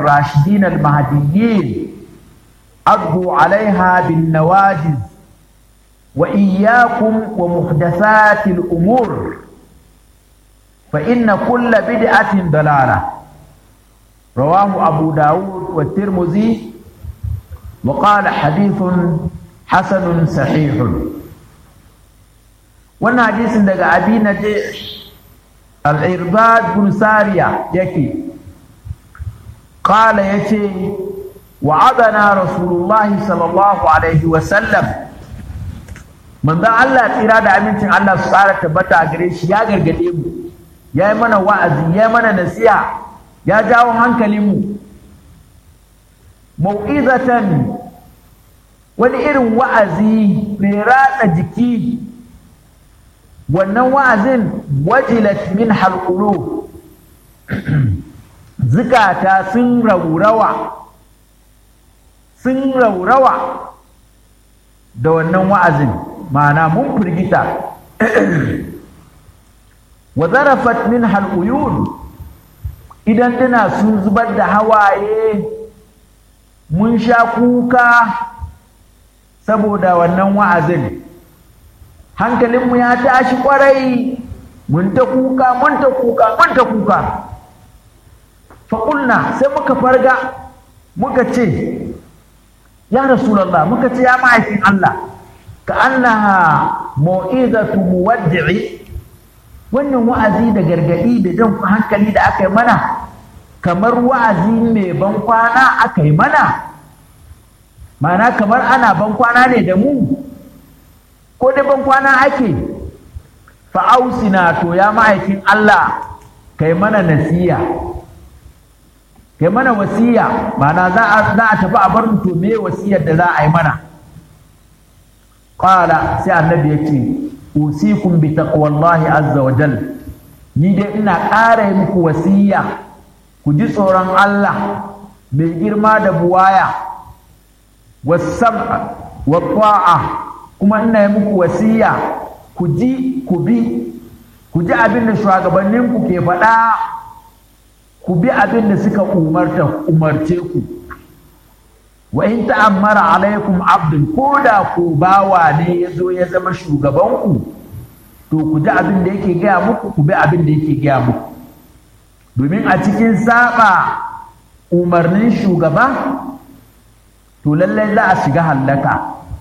الراشدين المهديين عضوا عليها بالنواجذ وإياكم ومحدثات الأمور فإن كل بدعة ضلالة رواه أبو داود والترمذي وقال حديث حسن صحيح وانا حديث دقى أبي نجيح الإرباد بن سارية يكي قال يتي وعدنا رسول الله صلى الله عليه وسلم من ذا الله تيرا أمينتين الله سبحانه تبتا أغريش يا غرغديم يا منا وعزي يا منا نسيح يا جاو هنكلمو mau'izatan wani irin wa'azi mai ratsa jiki wannan wa'azin wajilat min halqulu zukata sun raurawa sun raurawa da wannan wa'azin ma'ana mun firgita wa zarafat min halquyun idan tana sun zubar da hawaye mun sha kuka saboda wannan wa'azin hankalinmu ya tashi kwarai mun ta kuka mun ta kuka mun ta kuka faƙulna sai muka farga muka ce ya rasulallah muka ce ya ma'aikin Allah ka annaha mau'izatu muwaddi'i wannan wa'azi da gargaɗi da jan hankali da aka yi mana kamar wa'azi mai ban kwana aka yi mana mana kamar ana ban kwana ne da mu ko da ban kwana ake fa'ausina to ya ma'aikin Allah kai mana nasiya kai mana wasiya mana za a tafi a bar to me wasiyar da za a yi mana qala sai annabi yake usikum bi taqwallahi azza wa jal ni dai ina ƙara muku wasiya ku ji tsoron Allah mai girma da buwaya wasam'a wa ta'a kuma ina yi muku wasiya ku ji ku bi ku ji abin da shugabanninku ke faɗa ku bi abin da suka umarta umarce ku wa in ta'ammara alaikum abdul ko da ku bawa ne ya zo ya zama shugabanku to ku ji abin da yake gaya muku ku bi abin da yake gaya muku domin a cikin saba umarnin shugaba to lallai za a shiga hallaka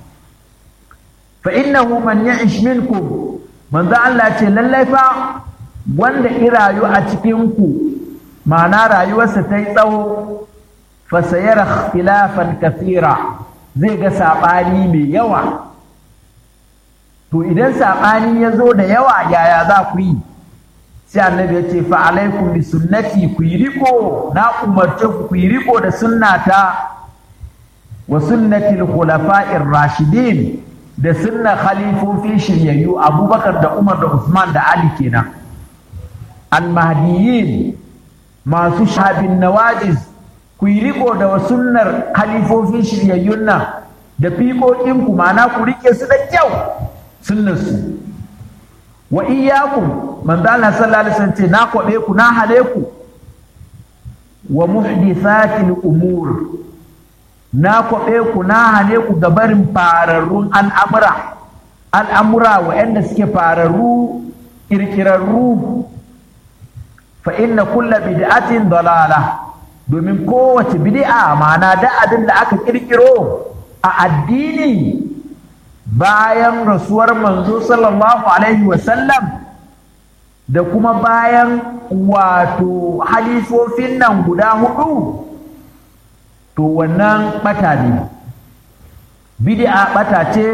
fa innahu man ya'ish minkum manzo Allah ce lallai fa wanda irayu a cikin ku ma'ana rayuwarsa ta yi tsawo fa sayara ikhtilafan kathira zai ga sabani mai yawa to idan sabani ya zo da yawa yaya za ku yi sai annabi ya ce fa alaikum bi sunnati ku yi riko na umarce ku ku yi riko da sunnata wa sunnati al-khulafa'ir rashidin da sunna khalifofi shiryayyu abubakar da umar da usman da ali kenan al-mahdiyyin masu shabin nawajiz ku yi riko da sunnar khalifofin shiryayyun nan da fiƙoƙin ku ma'ana ku rike su da kyau sunnar su wa iyyakum manzo Allah sallallahu alaihi wasallam ce na kwabe ku na hale ku wa muhdithatil umur na kwaɓe ku na hane ku ga barin fararrun al'amura al'amura waɗanda suke fararru ƙirƙirarru fa inna kulla bid'atin dalala domin kowace bid'a ma'ana da abin da aka ƙirƙiro a addini bayan rasuwar manzo sallallahu alaihi wasallam da kuma bayan wato halifofin nan guda hudu to wannan bata ne bid'a bata ce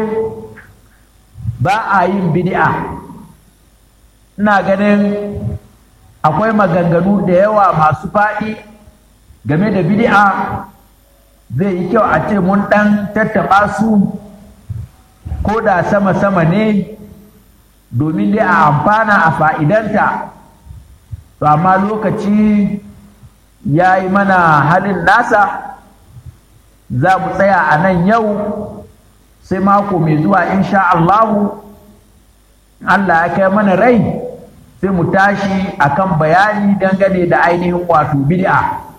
ba a yin bid'a ina ganin akwai maganganu da yawa masu faɗi game da bid'a zai yi kyau a ce mun ɗan tattaɓa su ko da sama-sama ne domin dai a amfana a fa'idanta to amma lokaci ya yi mana halin nasa za mu tsaya a nan yau sai mako mai zuwa insha Allahu Allah ya kai mana rai sai mu tashi akan bayani dangane da ainihin wato bid'a